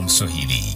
Mswahili.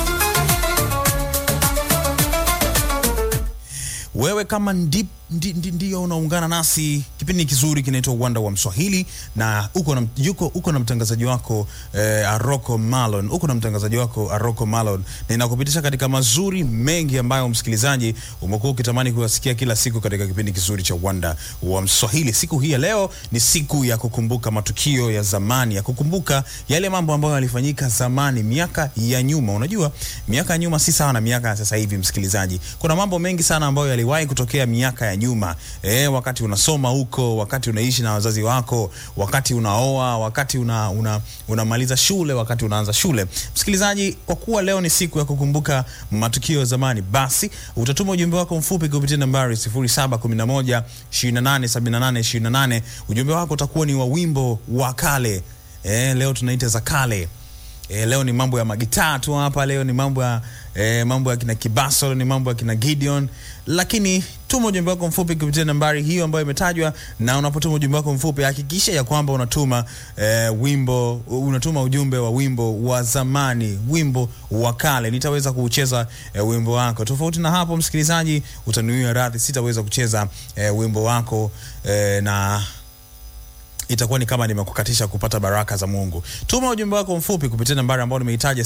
Wewe kama ndi, ndi, ndi, ndio unaungana nasi, kipindi kizuri kinaitwa Uwanda wa Mswahili na uko na, yuko, uko na mtangazaji wako eh, Aroko Malon, uko na mtangazaji wako Aroko Malon, na inakupitisha katika mazuri mengi ambayo msikilizaji umekuwa ukitamani kuyasikia kila siku katika kipindi kizuri cha Uwanda wa Mswahili. Siku hii ya leo ni siku ya kukumbuka matukio ya zamani, ya kukumbuka yale mambo ambayo yalifanyika zamani, miaka ya nyuma. Unajua miaka ya nyuma si sawa na miaka ya sasa hivi, msikilizaji. Kuna mambo mengi sana ambayo yaliwahi kutokea miaka ya nyuma eh, wakati unasoma huko, wakati unaishi na wazazi wako, wakati unaoa, wakati una, una, unamaliza shule, wakati unaanza shule. Msikilizaji, kwa kuwa leo ni siku ya kukumbuka matukio ya zamani, basi utatuma ujumbe wako mfupi kupitia nambari 0711 2878 28. Ujumbe wako utakuwa ni wa wimbo wa kale eh, leo tunaita za kale. E, leo ni mambo ya magitaa tu hapa. Leo ni mambo ya e, mambo ya kina Kibaso, leo ni mambo ya kina Gideon, lakini tuma ujumbe wako mfupi kupitia nambari hiyo ambayo imetajwa, na unapotuma ujumbe wako mfupi hakikisha ya kwamba unatuma e, wimbo unatuma ujumbe wa wimbo wa zamani, wimbo wa kale. Nitaweza kuucheza e, wimbo wako. Tofauti na hapo, msikilizaji, utaniwia radhi, sitaweza kucheza e, wimbo wako e, na itakuwa ni kama nimekukatisha kupata baraka za Mungu. Tuma ujumbe wako mfupi kupitia nambari ambayo nimeitaja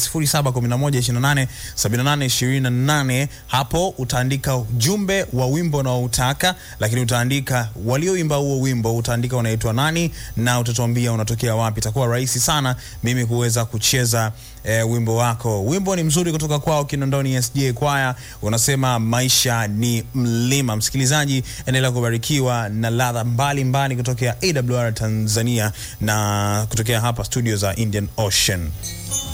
0711287828. Hapo utaandika ujumbe wa wimbo unaoutaka, lakini utaandika walioimba huo wimbo, utaandika unaitwa nani na utatuambia unatokea wapi. Itakuwa rahisi sana mimi kuweza kucheza e, wimbo wako. Wimbo ni mzuri kutoka kwao Kinondoni SDA Choir, unasema maisha ni mlima. Msikilizaji, endelea kubarikiwa na ladha mbalimbali kutokea AWR Tanzania na kutokea hapa studio za Indian Ocean.